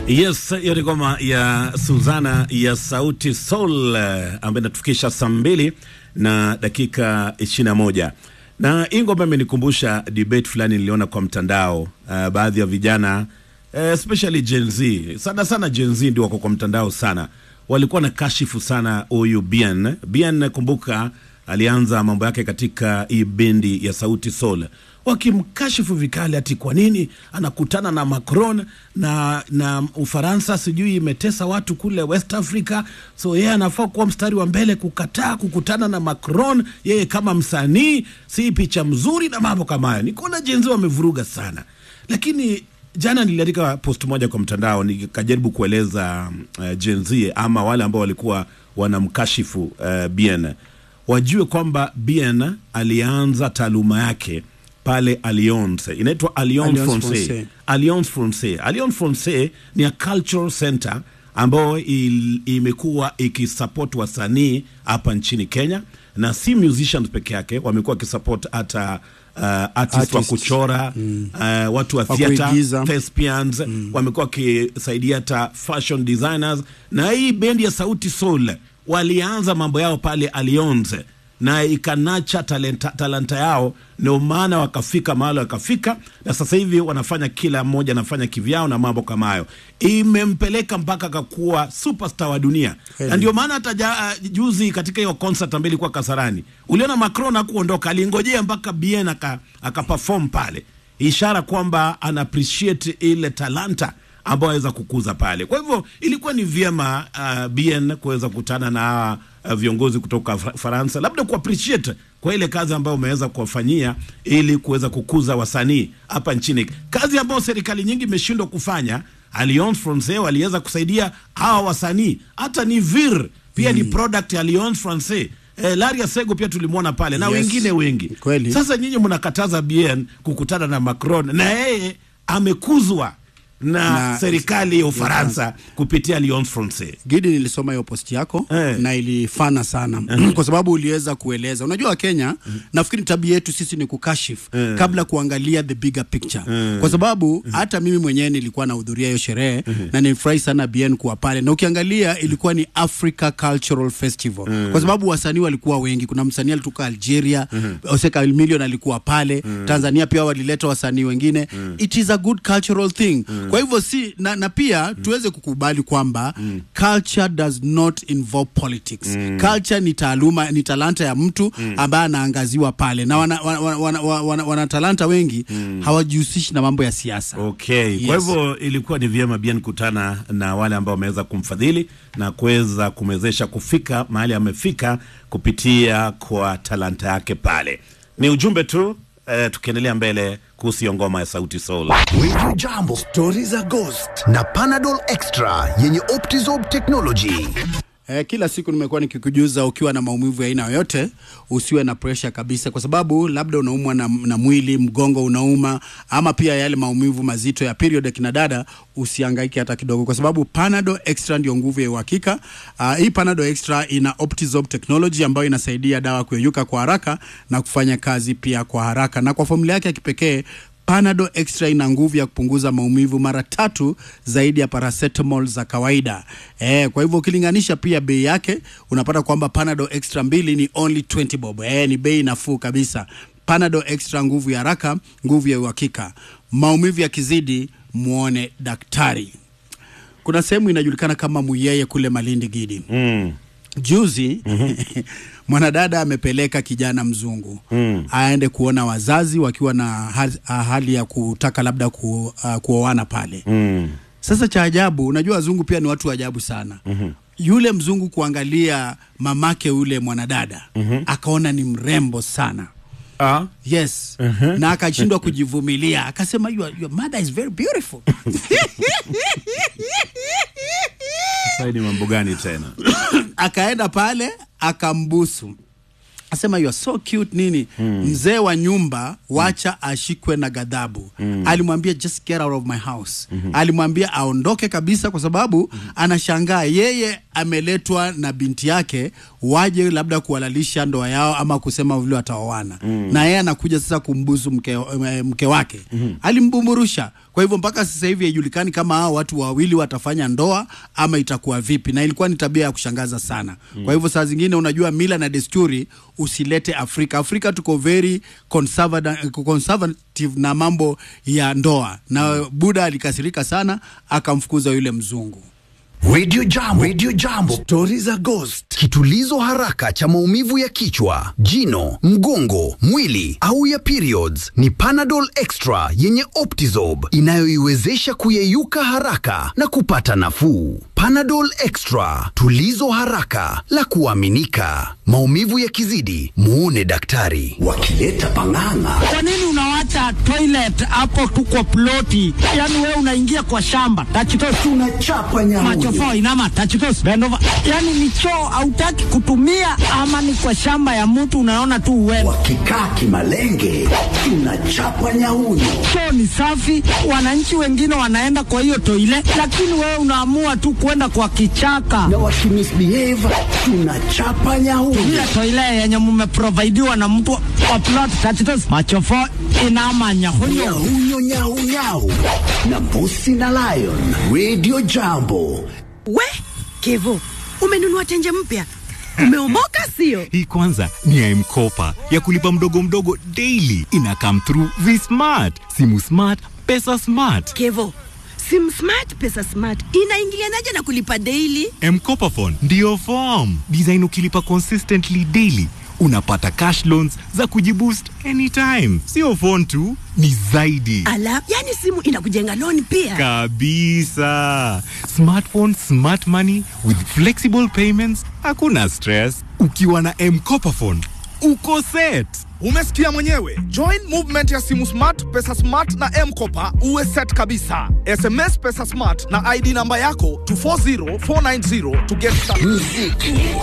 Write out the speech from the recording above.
Yes, hiyo ni ngoma ya Suzana ya Sauti Sol ambayo inatufikisha saa mbili na dakika ishirini na moja na hii ngoma imenikumbusha debate fulani niliona kwa mtandao. Uh, baadhi ya vijana uh, especially Gen Z, sana sana Gen Z ndio wako kwa mtandao sana, walikuwa na kashifu sana huyu Bien. Bien kumbuka alianza mambo yake katika hii bendi ya Sauti Sol wakimkashifu vikali ati kwa nini anakutana na Macron na na Ufaransa sijui imetesa watu kule West Africa, so yeye anafaa kuwa mstari wa mbele kukataa kukutana na Macron. Yeye kama msanii si picha mzuri na mambo kama hayo. Nikaona jenzi wamevuruga sana, lakini jana niliandika post moja kwa mtandao nikajaribu kueleza uh, Gen Z ama wale ambao walikuwa wanamkashifu uh, Bien wajue kwamba Bien alianza taaluma yake pale Alliance inaitwa Alliance Alliance Francaise. Francaise. Alliance Francaise. Alliance Francaise ni a cultural center ambayo il- imekuwa ikisupport wasanii hapa nchini Kenya na si musicians peke yake, wamekuwa wakisupport hata uh, artists wa Artists. kuchora uh, watu wa Wa theater, kuigiza. thespians wamekuwa wakisaidia hata fashion designers, na hii bendi ya Sauti Sol walianza mambo yao pale Alliance na ikanacha talenta, talanta yao, ndio maana wakafika mahali wakafika, na sasa hivi wanafanya kila mmoja anafanya kivyao na mambo kama hayo, imempeleka mpaka akakuwa superstar wa dunia Kweli. na ndio maana hata ja, uh, juzi katika hiyo concert ambayo ilikuwa Kasarani, uliona Macron hakuondoka, alingojea mpaka Bien aka, aka perform pale, ishara kwamba ana appreciate ile talanta ambayo aweza kukuza pale. Kwa hivyo ilikuwa ni vyema uh, Bien kuweza kukutana na uh, viongozi kutoka Fra- Faransa, labda ku appreciate kwa ile kazi ambayo umeweza kuwafanyia ili kuweza kukuza wasanii hapa nchini, kazi ambayo serikali nyingi imeshindwa kufanya. Alliance Francaise waliweza kusaidia hawa wasanii, hata ni Vir pia ni product ya Alliance Francaise. Eh, Laria Sego pia tulimwona pale na Yes. wengine wengi. Kweli. Sasa nyinyi mnakataza Bien kukutana na Macron na yeye amekuzwa na, Na- serikali ya Ufaransa kupitia Alliance Francaise. Gidi, nilisoma hiyo post yako Eh. na ilifana sana kwa sababu uliweza kueleza. Unajua Wakenya, nafikiri tabia yetu sisi ni kukashifu kabla kuangalia the bigger picture, kwa sababu hata mimi mwenyewe nilikuwa nahudhuria hiyo sherehe na nilifurahi sana Bien kuwa pale, na ukiangalia ilikuwa ni Africa Cultural Festival kwa sababu wasanii walikuwa wengi. Kuna msanii alitoka Algeria, Oseka Million alikuwa pale, Tanzania pia walileta wasanii wengine. It is a good cultural thing. Kwa hivyo si na, na pia tuweze kukubali kwamba culture does not involve politics. Culture ni taaluma, ni talanta ya mtu ambaye anaangaziwa pale na wana, wana, wana, wana, wana, wana talanta wengi hawajihusishi na mambo ya siasa. Okay, kwa Yes. hivyo ilikuwa ni vyema Bien kutana na wale ambao wameweza kumfadhili na kuweza kumwezesha kufika mahali amefika kupitia kwa talanta yake pale. Ni ujumbe tu eh, tukiendelea mbele kuhusu hiyo ngoma ya Sauti Sol. Wiju Jambo, stori za Ghost na Panadol Extra yenye Optizorb technology. Eh, kila siku nimekuwa nikikujuza ukiwa na maumivu ya aina yoyote usiwe na presha kabisa, kwa sababu labda unaumwa na, na mwili, mgongo unauma, ama pia yale maumivu mazito ya period ya kina dada, usihangaike hata kidogo, kwa sababu Panadol Extra ndio nguvu ya uhakika. Uh, hii Panadol Extra ina Optizorb technology ambayo inasaidia dawa kuyeyuka kwa haraka na kufanya kazi pia kwa haraka, na kwa formula yake ya kipekee Panadol Extra ina nguvu ya kupunguza maumivu mara tatu zaidi ya paracetamol za kawaida. Eh, kwa hivyo ukilinganisha pia bei yake unapata kwamba Panadol Extra mbili ni only 20 bob. Eh, ni bei nafuu kabisa. Panadol Extra, nguvu ya haraka, nguvu ya uhakika. Maumivu yakizidi, muone daktari. Kuna sehemu inajulikana kama Muyeye kule Malindi Gidi. Mm. Juzi mwanadada amepeleka kijana mzungu aende kuona wazazi wakiwa na hali, hali ya kutaka labda ku, uh, kuoana pale. Mm. Sasa cha ajabu, unajua wazungu pia ni watu wa ajabu sana. Yule mzungu kuangalia mamake yule mwanadada akaona ni mrembo sana. Ah. Yes. Na akashindwa kujivumilia, akasema your, your mother is very beautiful. Sasa ni mambo gani tena? akaenda pale akambusu asema you are so cute nini mzee wa nyumba wacha ashikwe na ghadhabu alimwambia just get out of my house alimwambia aondoke kabisa kwa sababu anashangaa yeye ameletwa na binti yake waje labda kuhalalisha ndoa yao ama kusema vile wataoana na yeye anakuja sasa kumbusu mke, mke wake alimbumburusha Kwa hivyo mpaka sasa hivi haijulikani kama hao watu wawili watafanya ndoa ama itakuwa vipi, na ilikuwa ni tabia ya kushangaza sana. Kwa hivyo saa zingine, unajua mila na desturi usilete Afrika. Afrika tuko very conservative, conservative na mambo ya ndoa, na Buda alikasirika sana akamfukuza yule mzungu. Radio Jambo, Radio Jambo, stori za ghost, kitulizo haraka cha maumivu ya kichwa, jino, mgongo, mwili au ya periods ni Panadol Extra yenye Optizob inayoiwezesha kuyeyuka haraka na kupata nafuu. Panadol Extra, tulizo haraka la kuaminika. Maumivu yakizidi, muone daktari. Wakileta pang'ang'a Kwa nini unawacha toilet hapo tu kwa ploti? Yaani wewe unaingia kwa shamba. Tachitos tunachapa nyamuyo. machofo inama tachitos bend over. Yaani ni choo hautaki kutumia ama ni kwa shamba ya mtu unaona tu uwewe. Wakikaa kimalenge, tunachapa nyauyo. Choo ni safi, wananchi wengine wanaenda kwa hiyo toile, lakini wewe unaamua tu kwenda kwa kichaka. Na wakimisbehave, tunachapa nyauyo. Ile toile yenye mmeprovidiwa na mtu wa plot tachitos machofo inama nyahunyo. Nyauyo, nyau, nyau. Na Mbusi na Lion, Radio Jambo. We Kevo, umenunua tenje mpya, umeomoka sio? Hii kwanza ni ya M-Kopa ya kulipa mdogo mdogo daily. Ina come through V-Smart, simu smart, pesa smart. Kevo, sim smart pesa smart inaingilianaje na kulipa daily? M-Kopa phone ndio form design. Ukilipa consistently daily unapata cash loans za kujiboost anytime. Sio phone tu, ni zaidi Ala, yani simu inakujenga loan pia. kabisa. Smartphone, smart money with flexible payments, hakuna stress. Ukiwa na M-Kopa phone uko set. Umesikia mwenyewe. Join movement ya simu smart, pesa smart na M-Kopa uwe set kabisa. SMS pesa smart na ID namba yako to 40490 to get started. Muziki